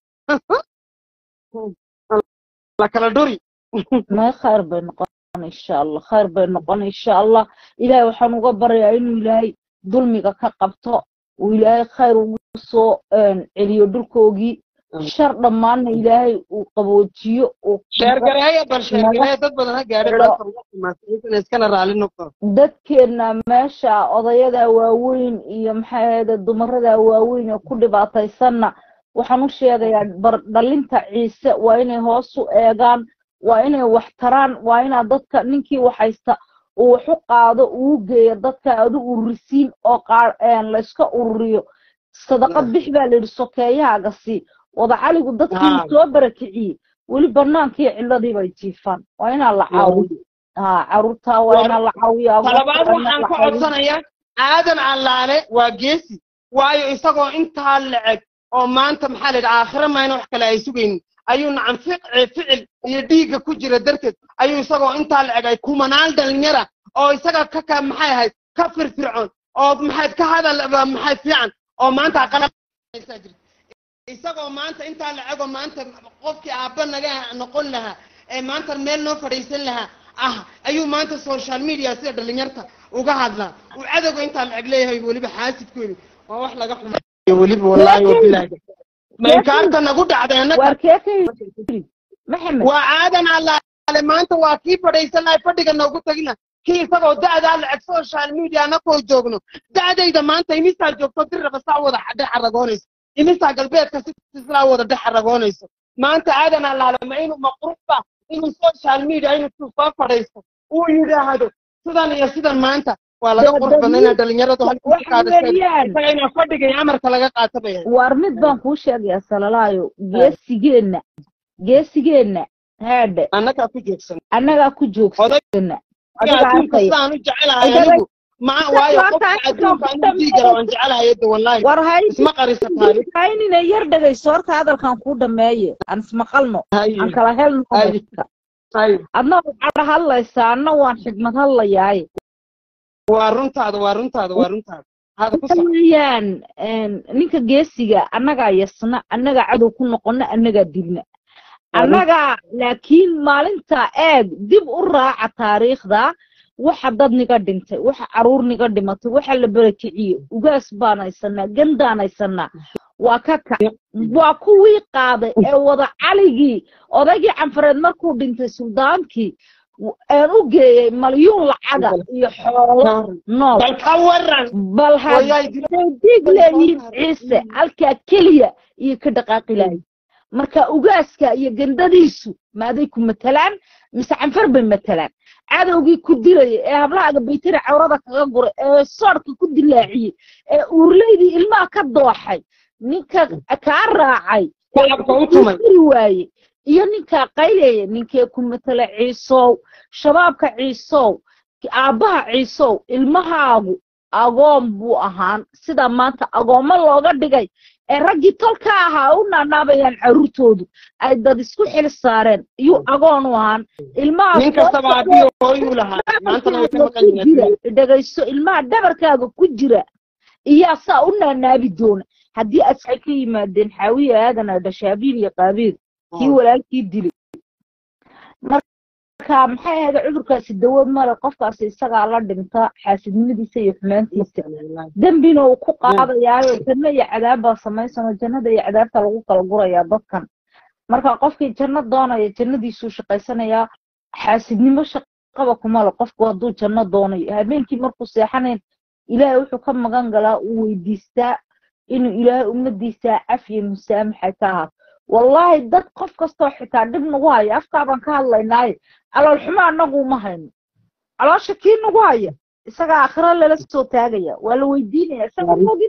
la kala dhuri may khayr bay noqon insha allah khayr bay noqon insha allah ilaahay waxaan uga baryaa inuu ilaahay dulmiga ka qabto uu ilaahay khayr ugu soo een, celiyo dhulkoogii shar dhammaanna ilaahay uu qaboojiyo uu sheergareeya bal sheergareeya dad badan ha gaadhay maanta ugu timaadsan iskana raali noqdo dadkeenna meesha odayada waaweyn iyo maxay ahayde dumarada waaweyn ee ku dhibaataysanna waxaan u sheegayaa bar dhalinta ciise waa inay hoos u eegaan waa inay wax taraan waa inaa dadka ninkii wax haysta uu wax u qaado uu geeyo dadka aad u ururisiin oo qaar een layska ururiyo sadaqad bix baa layidhi sokeeyahaaga sii wada caligu dadkii Ah. uu soo barakiciyey weli bannaankii ciladii bay jiifaan waa inaa la caawiyo ha caruurtaa waa War- inaa la caawiyo talabaad agoonta waa inaa waxaan la ka caawiyo. codsanayaa aadan allaale waa geesi waayo isagoo intaa laceg oo maanta maxaa la yidhi aakhiro mayna wax kale ay sugaynin ayuu nacan fic- ficil iyo dhiigga ku jira darteed ayuu isagoo intaa laceg ay kumanaan dhalinyara oo isaga ka ka maxay ahayd ka firfircoon oo maxay ka hadal ba maxay fiican oo maanta aqala isagoo maanta intaa lacagoo maanta qofkii aabba naga noqon lahaa ee maanta meel noo fadhiisan lahaa ah ayuu maanta social media sida dhalinyarta uga hadlaa uu cadowga intaa lacag leeyahay weliba xaasidkooda waa wax laga xumayo weliba wallaahi wabilaahi ma inkaarta nagu dhacday annaga waar kee ka yidhi maxamed waa aadan allaale maanta waa kii fadhaysan lahay fadhiga noogu tagina kii isagoo da'daa lacag social media anakoo joogno da'dayda maanta imisaa joogto dirraba saa wada dhex xaragoonayso imisaa galbeedka si sislaa wada dhex xaragoonayso maanta aadan allaale ma inuu maqruuba inuu social media inuu soo fadhaysto uu yidhaahdo sidan iyo sidan maanta waa laga Dad- qurux badan inaa dhalinyaradu halkii waxa qaadaseen weeyaan isaga inaa fadhiga iyo amarka laga qaata bay ahayd waar mid baan kuu sheegayaa salalaayo geesigeenna geesigeenna haadhe annagaa ku joogsan annagaa ku joogsana Aniga adiga adduunka arkaya sidaan u jecelahay Odaga- anigu ma waayo Horta qofka aniga adduunka horta anigu diigala waan jecelahay yadda wallaahi war hay isma qarisataay haynina yar dhegayso horta hadalkan kuu dhameeye aan ismaqalno aan kala helno Haye. hadalka Haye. adna waxaad hadlaysaa anna waan xigmad hadlayaaye waa runtaada waa runtaada waa runtaada hada ku waxa soco weeyaan een, ninka geesiga annagaa yasna annagaa cadow ku noqona annagaa dilna annagaa laakiin maalinta eeg dib u raaca taariikhda waxa dad niga dhintay waxa caruur niga dhimatay waxa la barakiciyey ugaas baan haysanaa gandaan haysanaa waa ka kac waa kuwii qaaday ee wada caligii odaygii canfareed markuu dhintay suldaankii w- een u geeyey malyuun lacaga iyo xoolo nool bal ka waran bal wayaay hadday dila diig leeyihiin ciise halkaa keliya iyo ka dhaqaaqi lahay marka ugaaska iyo gandadiisu maaday ku matalaan mise canfar bay matalaan cadowgii ku dilaya ee hablaha gabaytari cawrada kaga guray ee soodhka ku dilaaciyey ee uurleydii ilmaha ka dooxay ninka kaa raacay shacabka u tumay diri waaye iyo ninkaa qaylaya ninkee ku matala ciisow shabaabka ciisow aabbaha ciisow ilmahaagu agoon buu ahaan sida maanta agoommo looga dhigay ee raggii tolka ahaa u naanaabayaan carruurtoodu ay dad isku xil saareen iyuu agoon u ahaan ilmaha nin kastaba aabbiyo hooyuu lahaa maantana way ka maqan ku jira yihiin dhegayso ilmaha dhabarkaaga ku jira iyaa saa u naanaabi doona haddii asxay ka yimaadeen xaawiye aadan a dhashaabiil iyo qaabiil kii walaalkii dilay marka maxay ahayd cudurkaasi dawo male qofkaasi isagaa la dhinta xaasidnimadiisa iyo xumaantiisa dembina uu ku qaadayaayo janno iyo cadaab baa samaysano jannada iyo cadaabta lagu kala gurayaa dadkan marka qofkii janno doonaya jannadiisuu shaqaysanayaa xaasidnimo shaqaba kuma le qofku hadduu janno doonayo habeenkii markuu seexanayn ilaahay wuxuu ka magan galaa uu weydiistaa inuu ilaahay ummadiisa cafiya musaamaxa ka ahaato wallaahi dad qof kastoo xitaa dhib nagu haya afkaabaan ka hadlaynaaye calool xumo annagu uma hayno caloosha kii nagu haya isagaa aakhiro lala soo taagaya waa la weydiinaya isaga mogid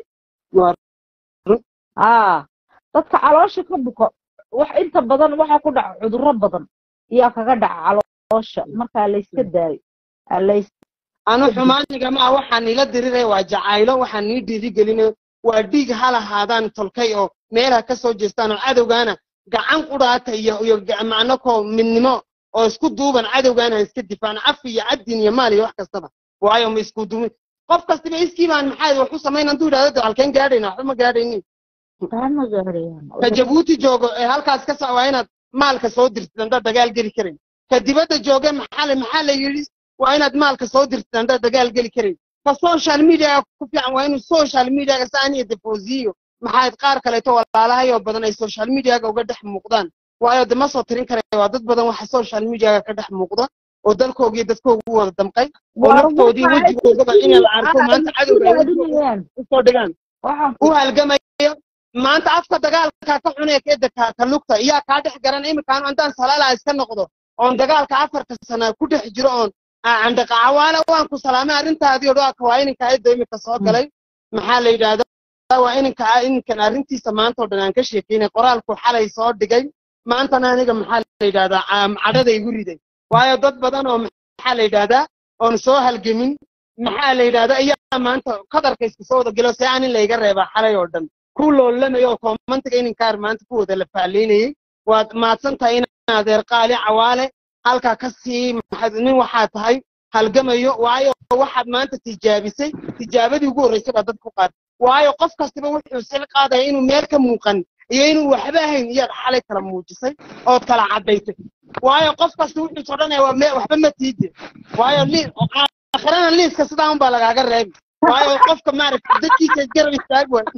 aa dadka caloosha ka buko wax inta badan waxaa ku dhaca cudurro badan ayaa kaga dhaca caloosha markaa layska daayo Aa lays anu xumaaniga maa waxaan niila diriray waa jacaylo waxaan nii dhiirigelinayo waa dhiig ha lahaadaan tolkay oo meelaha ka soo jeestaan oo cadowgaana gacan qudhaata iyo iyo ga- macno koo midnimo oo isku duuban cadowgaana iska difaacan cafi iyo cadin iyo maal iyo wax kastaba waayo ma isku dumin qof kastaba iskii baan maxaa wax u samayn hadduu idhahdo halkeen gaadhayna waxba ma gaadhaynin kaama gaarayaan ka jabuuti joogo ee halkaas ka soc waa inaad maalka soo dirtid haddaad dagaal geli karayn ka dibadda jooge maxaa la- maxaa la yidhi waa inaad maalka soo dirtid haddaad dagaal geli karayn ka social media ku fiican waa inuu social mediaga saaniya defoosiyo maxaad qaar kaleeto walaalahayoo badan ay social mediaga uga dhex muuqdaan waayo de ma soo tirin karaya waa dad badan waxa social mediaga ka dhex muuqda oo dalkooga iyo dadkooga u wada damqay oo naftoodii wejigoogaba in la arko maanta cadowga ay wejigooda usoo dhigaan u halgamayo maanta afka dagaalka ka xunee keeda ka ka lugta iyaa kaa dhex garan iminkaan haddaan salaala iska noqdo oon dagaalka afarta sana ku dhex jiro oon candhaqacawaale waan ku salaamay arrintaadii oo dhoaka waa ininka ayadda iminka soo galay maxaa la yidhaahdaa waa ininka ininkan arrintiisa maanta oo dhan aan ka sheekeynay qoraalku xalay soo dhigay maantana aniga maxaa la yidhahdaa caam- cadhada igu riday waayo dad badan oo maxaa la yidhahdaa oon soo halgemin maxaa la yidhahdaa ayaa maanta qadarka isku soo wada gelo see anin layga reebaa xalay oo dhan ku loolamayo oo koomantiga ininkaar maanta ku wada la faaleynayay waad mahadsan tahay in adeer qaali cawaale halkaa ka sii maxaad nin waxaa tahay halgamayo waayo waxaad maanta tijaabisay tijaabadii ugu horreysay baa dad ku qaad waayo qof kastaba wuxuu sil qaadaya inuu meel ka muuqan iyo inuu waxba ahayn iyaad xalay kala muujisay ood kala caddaysay waayo qof kasta wuxuu odhanaya waa me waxba ma tiide waayo li aakhirana liiska sidaa unbaa lagaaga reebi waayo qofka maaragta dadkiisa isgarab istaag waay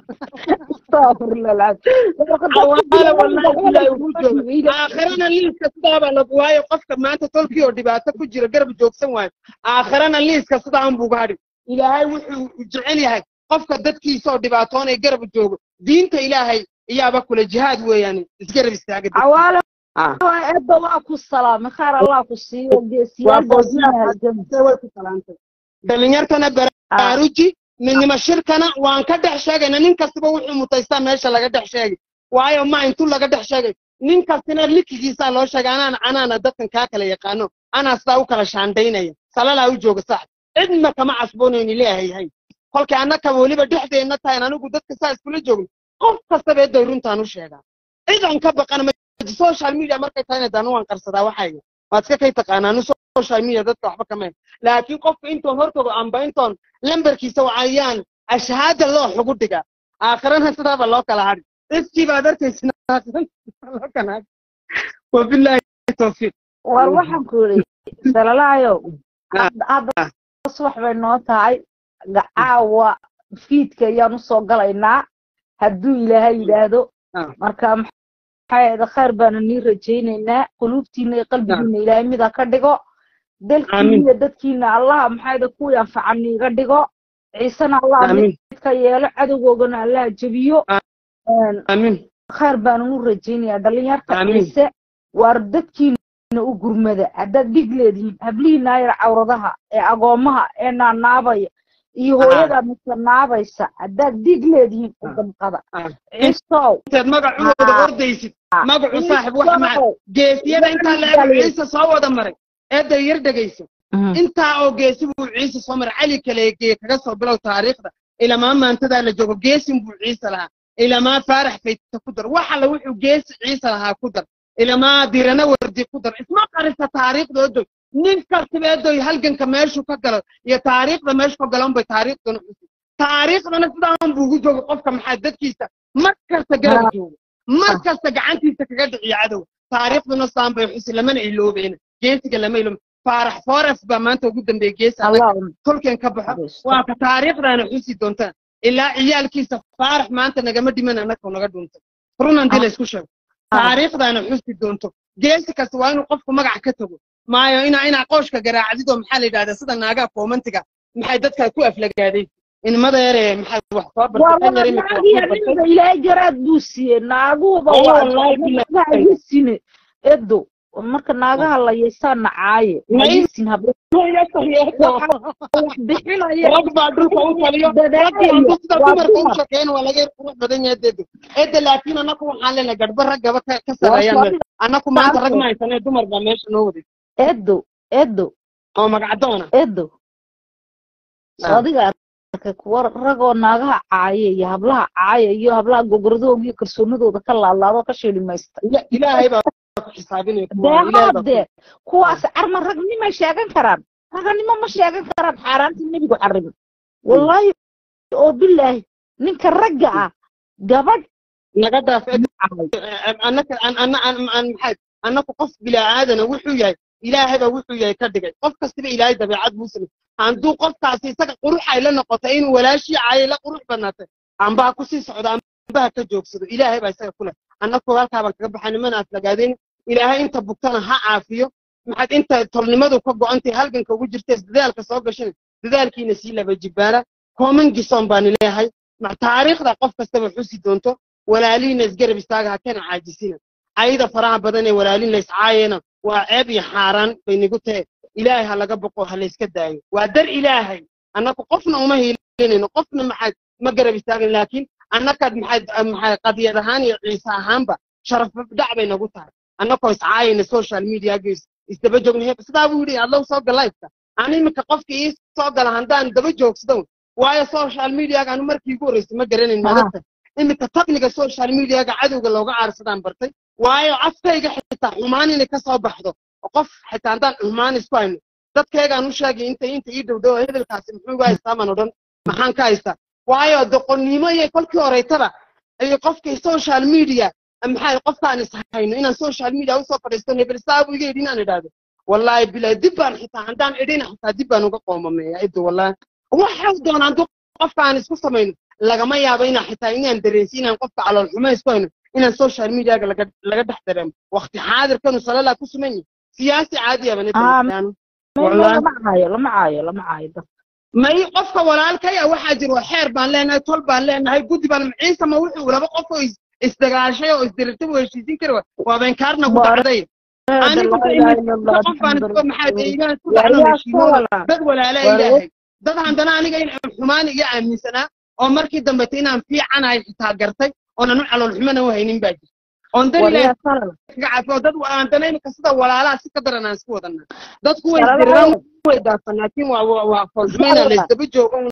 aakhirana liiska sidaabaa lag waayo qofka maanta tolkii oo dhibaato ku jira garab joogsan waayo aakhirana liiska sidaa unbuu gaadhi ilaahay wuxuu jecel yahay qofka dadkiisa oo dhibaatoonaya garab joogo diinta ilaahay iyaaba kule jihaad weeyaan isgarab istaaga cawaale eebba waa ku salaamay khaar allah ku siiyo way ku salaantay dhalinyartana baraaruji midnimo shirkana waan ka dhex sheegayna nin kastaba wuxuu mutaystaa meesha laga dhex sheegay waayo ma intuu laga dhex sheegay nin kastina likigiisaa loo sheegay anaan anaana dadkan kaa kala yaqaano anaa sidaa u kala shaandaynaya salalaa u jooga sax cidna kama casboonayni leeyahay kolkay annakaba weliba dhexdeenna tahayn anigu dadka saa iskula joogno qof kastaba eday runtaan u sheegaa cidan ka baqana social media markay tahayna danu waan qarsadaa waxayga waad iska kay taqaanaanu social media dadka waxba kama laakiin qofka intoon hortago amba intoon lambarkiisa wacayaan ashhaada loo xugu dhiga aakhirana sidaaba loo kala hadhi iskii baad arkaysa wabilaahi tawfiiq war waxaan ku yidhi salalaayo hadda subax bay noo tahay caawa fiidka ayaan usoo galaynaa hadduu ilaahay yidhaahdo marka maxaa khayr baana nii rajaynaynaa quluubtiina iyo qalbigiina ilaahay mida ka dhigo dalkiina iyo dadkiina allaha maxaa kuwii anfaca niiga dhigo ciisena allah midka yeelo cadowgoogana allaha jebiyo khayr baana u rajaynayaa dhalinyarta ciise waar dadkiina u gurmada haddaad dhig leedihiin hablihiina yar cawradaha ee agoomaha ee naanaabaya iyo hooyada mise naabaysa haddaad dhig leedihiin u damqada ciisow magacooda ordaysid magacu saaxib wax maca geesiyada intaa la eg ciise soo wada maray eedda yar dhegayso intaa oo geesi buu ciise soo maray cali kaleegeye kaga soo bilow taariikhda ilamaa maantadaa la joogo geesin buu ciise lahaa ilamaa faarax fayta ku dar wax alla wuxuu geesi ciise lahaa ku dar ilamaa dirana wardi ku dar isma qarisa taariikhda odoy nin kastaba edoy halganka meeshuu ka galo iyo taariikhda meeshu ka galon bay taariikhdana xusi taariikhdana sidaan buu ugu joogo qofka maxaa dadkiisa mar kasta garab joogo mar kasta gacantiisa kaga dhiciyo cadow taariikhduna sidaan bay xusi lamana iloobeena geesiga lama iloobe faarax forest baa maanta ugu dambeeya geesi tolkeen ka baxo waa ka taariikhdaana xusi doontaan ilaa ciyaalkiisa faarax maanta nagama dhiman annaka naga dhuntay runan dila isku sheego taariikhdaana xusi doonto geesi kasta waa inuu qofku magac ka tago maayo inaa inaa qooshka garaacdid oo maxaa la yidhahdaa sida naagaha koomantiga maxay dadka ku aflagaaday inmada yare maxay wax soo bartay ilaahay garaad buu siiyey naaguhuba waayisine edo marka naagaha la yeesaa nacaaye hayisin rag baa dhulka u taliyo ragga sida dumarka u shaqeyn waa laga qurux badan yahay dedo eda laakiin annaku waxaan leenahay gadhba raggaba ka sareeyaan annaku maanta rag ma haysanee dumar baa meesha noo waday edo edo oo magacdoona edo adiga arkay kuwa ragoo naagaha caaya iyo hablaha caaya iyo hablaha gogoradooga iyo kalsoonadooda ka laalaado ka shiilimaysta ilaahay baa ku xisaabinaya deehaade kuwaas carma ragnimay sheegan karaan raganimo ma sheegan karaan xaaraantii nebigu xarimi wallaahi oo bilaahi ninka ragga ah gabadh naga daaf annaku qof bilaaadana wuxuu yahay ilaahay baa wuxuu yahay ka dhigay qof kastaba ilaahay dabeecad buu samay hadduu qofkaasi isaga qurux ay la noqotay inuu walaashii caayay la qurux badnaatay amba ha kusii socdo amba ha ka joogsado ilaahay baa isaga kule annaku halkaa baan kaga baxay nimana aflagaadeen ilaahay inta bugtana ha caafiyo maxaad inta tolnimadu ka go'antay halganka ugu jirtay dadaalka soo gashan dadaalkiina sii laba jibaala kooman gisoon baan leeyahay taariikhda qof kastaba xusi doonto walaalihiina isgarab istaaga ha kana caajisina ayada faraha badan ee walaalin la iscaayena waa ceeb iyo xaaraan bay nigu tahe ilaahay ha laga boqo ha layska daayo waa dar ilaahay annaku qofna uma hiilinayno qofna maxaad ma garab istaagin laakiin annakaad maxaad maxay qadiyad ahaan iyo ciise ahaanba sharaf dhac bay nagu tahay annakoo iscaayayna social mediaga isdaba joogna heb sidaa buu yidhi adlow soo gal lifeka aan iminka qofka ii soo gala haddaan daba joogsado waayo social mediaga anu markii ugu horreysay ma garanayn madagta iminka takniga social mediaga cadowga looga caarsadaan bartay waayo afkayga xitaa xumaan inay ka soo baxdo qof xitaa haddaan xumaan isku hayno dadkaygaan u sheegay inta inta ii dhowdhow hebelkaasi muxuu igu haystaa maan odhan maxaan ka haystaa waayo doqonnimo iyo kolkii horeytaba iyo qofkii social media maxay qofkaan is hayno inaan social media usoo fadhiisto hebel saa buu iga yidhi inaan idhaahdo wallaahi bilaa dib baan xitaa haddaan idhina xitaa dib baan uga qoomameeya idda wallaahi waxau doonaan hadduu qofka aan isku samayno lagama yaabo inaan xitaa inaan dareensi inaan qofka calool xumo isku hayno inaan social mediaga laga laga dhex dareemo waqti xaadirkanu salalaa ku suman yahay siyaasi caadi aban Ah, idda may Wallaahi. lama caayo lama caayo lama caayo dadka may qofka walaalkaya waxaa jiro xeer baan leenahay tol baan leenahay guddi baan ciise ma wuxuu laba qof oo is- isdagaashay oo isdirirtay waa heshiisin kari wa waa beenkaarna ku Waa- dhacday anigu La ilaha illa Allah, qof baan Muhammad isku maxaa Rasulullah. deegaan ku Yaa dhacno yaa heshiimooda sawala. dad walaala Waa- ilaahay dad haddana aniga in xumaan iga aaminsanaa oo markii dambeta inaan fiicanahay xitaa gartay oonan u calool xumana u haynin baa jirta oon dan Waa ilaahay yaa sawala. kaga cafi oo dad haddana imika sida walaalaha si ka daran aan isku wadanaa dadku way Walaalaha- isdiriraan way daafan laakiin waa waa waa foolxumayna la isdaba joogo